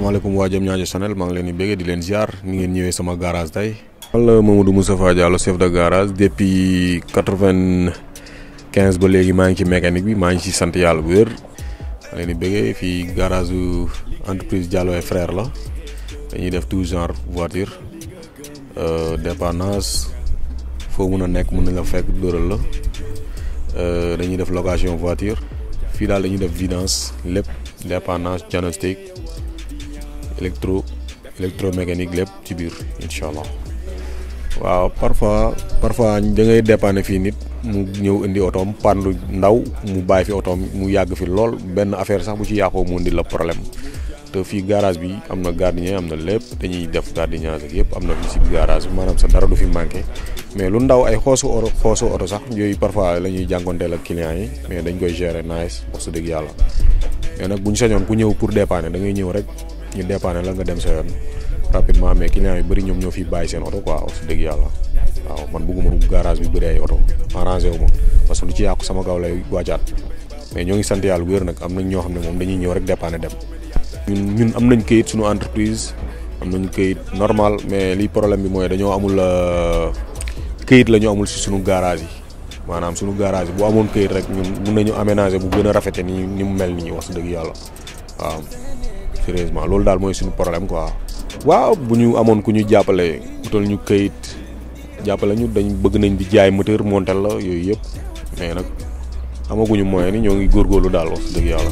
salaamaaleykum waa Diamniadio Channel maa ngi leen di bëggee di leen ziar ni ngeen ñëwee sama garage tey. man la Mamadou Moustapha Diallo chef de garage depuis quatre-vingt-quinze ba léegi maa ngi ci mécanique bi maa ngi ci sant yàlla bu wér. maa leen di bëggee fii garage su entreprise Diallo et frère la dañuy def tout genre voiture dépannage foo mun a nekk mun nañ la fekk dóoral la dañuy def location voiture fii daal dañuy def vidange lépp dépannage diagnostic électro électromécanique lépp ci biir incha allah waaw parfois parfois da ngay dépanner fii nit mu ñëw indi otoom pandu ndaw mu bàyyi fi otoom mu yàgg fi lool benn affaire sax bu ci yàqoo mu indi la problème te fii garage bi am na gardien am na lépp dañuy def gardiennage ak yëpp am na fii si garage bi maanaam sa dara du fi manqué mais lu ndaw ay xoosu oto xoosu oto sax yooyu parfois la ñuy jànkonteel ak clients yi mais dañ koy gérer nice wax su dëgg yàlla mais nag bu ñu sañoon ku ñëw pour dépanner da ngay ñëw rek ñu dépanner la nga dem sa yoon rapidement mais clients yu bëri ñoom ñoo fi bàyyi seen oto quoi wax su dëgg yàlla waaw man bëgguma du garage bi bëri ay oto arrangé wu ma parce que lu ci yàqu sama kaw lay waajaat mais ñoo ngi sant yàlla bu wér nag am nañ ñoo xam ne moom dañuy ñëw rek dépanner dem ñun ñun am nañ këyit suñu entreprise am nañu këyit normal mais li problème bi mooy dañoo amul këyit la ñu amul si suñu garage yi maanaam suñu garage yi bu amoon këyit rek ñun mun nañu aménager bu gën a rafete ni ni mu mel nii wax dëgg yàlla waaw sérieusement loolu daal mooy suñu problème quoi. waaw bu ñu amoon ku ñu jàppale utal ñu këyit jàppale ñu dañ bëgg nañ di jaay moteur montel la yooyu yëpp mais nag amaguñu moyen ni ñoo ngi góorgóorlu daal wax dëgg yàlla.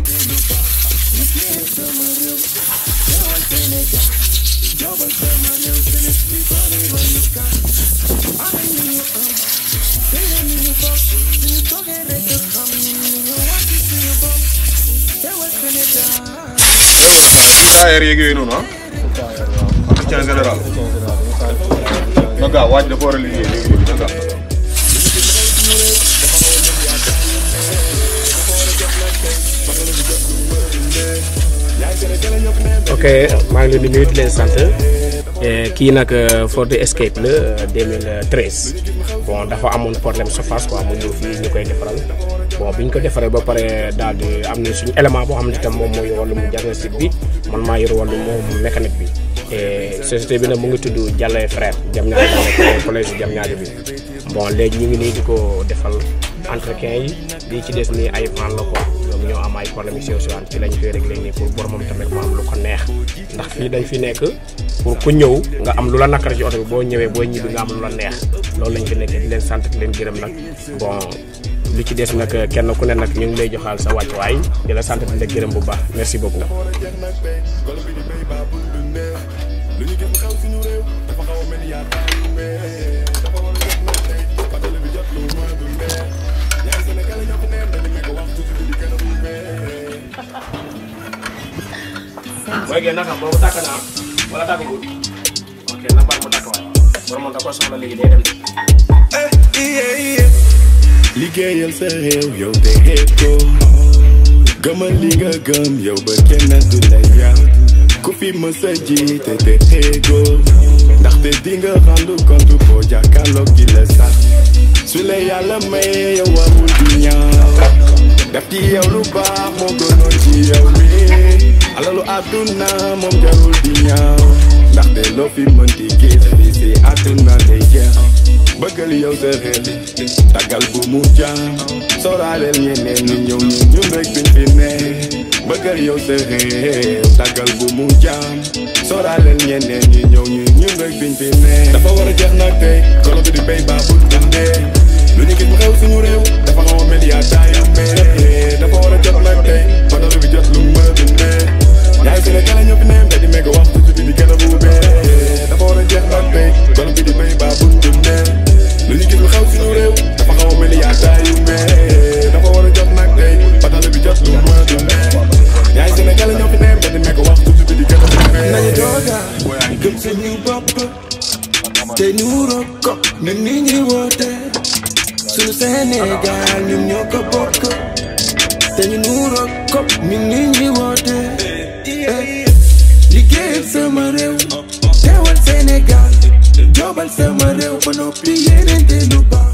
tailleur yeeg yooyu noonu ah. entretien général. na gaaw waaj dafa war a liggéey léegi léegi na gaaw. ok maa ngi leen di nuyu di leen sant kii nag Ford Escape la 2013 bon dafa amoon problème surface quoi mu ñëw fii ñu koy defaral bon bi ñu ko defaree ba pare daal di am na suñu élément boo xam ne tam moom mooy wàllum diagnostic bi man maa yor wàllum moom mécanique bi et société bi nag mu ngi tudd Diallo et frère Diamniadio nekk collège Diamniadio bi bon léegi ñu ngi nii di ko defal entretien yi lii ci des nii ay van la ko ñoom ñoo am ay problème yu sew sewaan ci lañ koy réglé nii pour boromam tamit mu am lu ko neex ndax fii dañ fi nekk pour ku ñëw nga am lu la nakar ci oto bi boo ñëwee boo ñibbi nga am lu la neex loolu lañ fi nekkee di leen sant di leen gërëm nag bon lu ci des nag kenn ku ne nag ñu ngi lay joxaal sa wàccuwaay di la sant di la gërëm bu baax merci beaucoup. mooy génn naka boobu tàkk naa wala tàkkagul ok na baax mu tàkk waay borom da ko soxla léegi day dem liggéeyal sa réew yow te xeet ko gëmal li nga gëm yow ba kenn du la yàq ku fi mës a jiite te xeegoo ndaxte di nga rendu compte boo jàkkaarloog gi la sax su la yàlla may yow warul di ñaaw def ci yow lu baax moo gënoon ci yow mi alalu àdduna moom jarul di ñaaw ndaxte loo fi mënti gis fi si àdduna day jeex bëggal yow sa réew tàggal bu mu jaam sooraaleel ñeneen ñi ñëw ñu ñun rek biñ fi ne bëggal yow sa réew tàggal bu mu jaam sooraaleel ñeneen ñi ñëw ñu ñun rek biñ fi ne dafa war a jeex nag tey golo bi di béy baa bu dundee lu ñu gis mu xew suñu réew dafa xaw a mel yaa taayu mais dafa war a jot nag tey badalo bi jot lu mu mën a dundee ñaari Sénégal ñoo fi ne mbedd di mega wax tuuti di gën a buubee dafa war a jeex nag tey golo bi di béy baa bu dundee lu ñu gis lu xew suñu réew dafa xaw a mel ni yaa taayu mais dafa war a jot nag tey badalo bi jot lu mu mën a dundee ñaari Sénégal ñoo fi ne mbedd di mega wax tuuti di gën a buubee nañu tooga gëm suñu bopp te ñu roog ko ñun ni ñuy woote suñu Sénégal ñun ñoo ko bokk te ñu nuroog ko ñun ni ñuy woote liggéeyal sama réew teewal Sénégal jobal sama réew ba noppi yéenente lu baax